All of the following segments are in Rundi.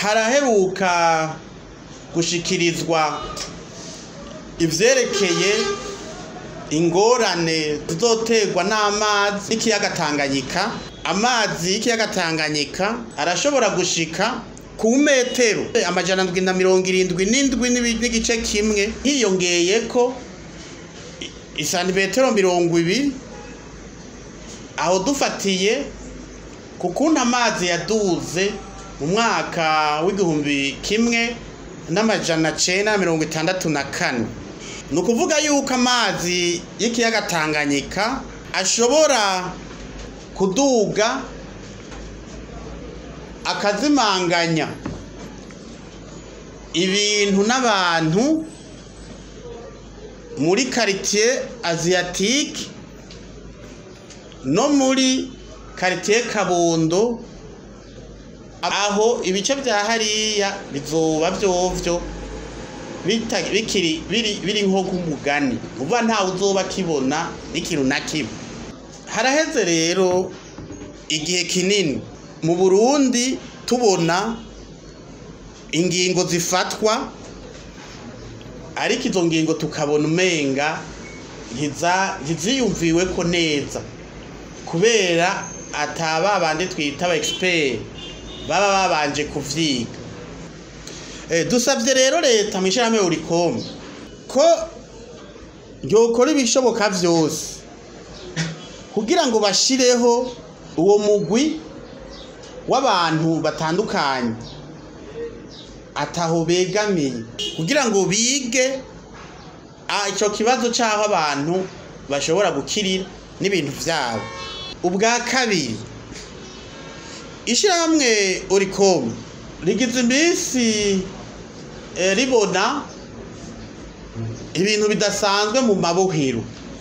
haraheruka gushikirizwa ivyerekeye ingorane zizoterwa n'amazi y'ikiyaga Tanganyika amazi y'ikiyaga Tanganyika arashobora gushika ku metero amajana ndwi na mirongo irindwi n'indwi n'ibi- n'igice kimwe hiyongeyeko i- isantimetero mirongo ibiri aho dufatiye ku kuntu amazi yaduze mu mwaka w'igihumbi kimwe n'amajana cenda na mirongo itandatu na kane ni ukuvuga yuko amazi y'ikiyaga Tanganyika ashobora kuduga akazimanganya ibintu n'abantu muri karitiye aziyatike no muri karitiye kabondo aho ibice bya hariya bizoba vyovyo bita- bikiri biri biri nko k'umugani uva ntawe uzoba kibona n'ikintu na kimwe haraheze rero igihe kinini mu burundi tubona ingingo zifatwa ariko izo ngingo tukabona umenga ntiza- ntiziyumviwe ko neza kubera ataba bandi twita aba expert baba babanje kuvyiga Eh, dusabye rero leta mu ishyirahamwe urikome ko ryokora ibishoboka vyose kugira ngo bashireho uwo mugwi w'abantu batandukanye ataho begamiye kugira ngo bige ah, ico kibazo c'aho abantu bashobora gukirira n'ibintu vyabo ubwa kabiri ishyirahamwe oricom rigize iminsi eh, ribona ibintu bidasanzwe mu mabohero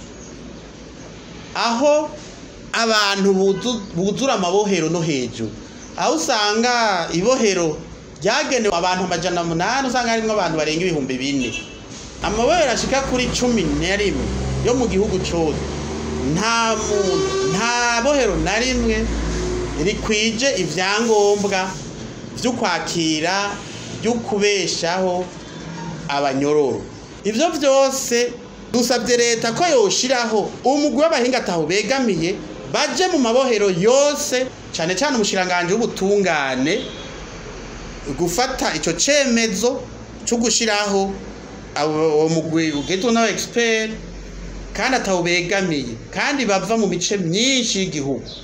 aho abantu buzu- buzura amabohero no hejuru aho usanga ibohero ryagenewe abantu amajana munani usanga harimwo abantu barenga ibihumbi bine amabohero ashika kuri cumi na rimwe yo mu gihugu cose nta muntu nta bohero na rimwe rikwije ivyangombwa vyo kwakira vyo kubeshaho abanyororo ivyo vyose dusabye leta ko yoshiraho umugwi w'abahinga ataho begamiye baje mu mabohero yose cane cane umushiranganje w'ubutungane gufata ico cemezo co gushiraho abo- uwo mugwi ugizwe n'aba expert kandi ataho begamiye kandi bava mu mice myinshi y'igihugu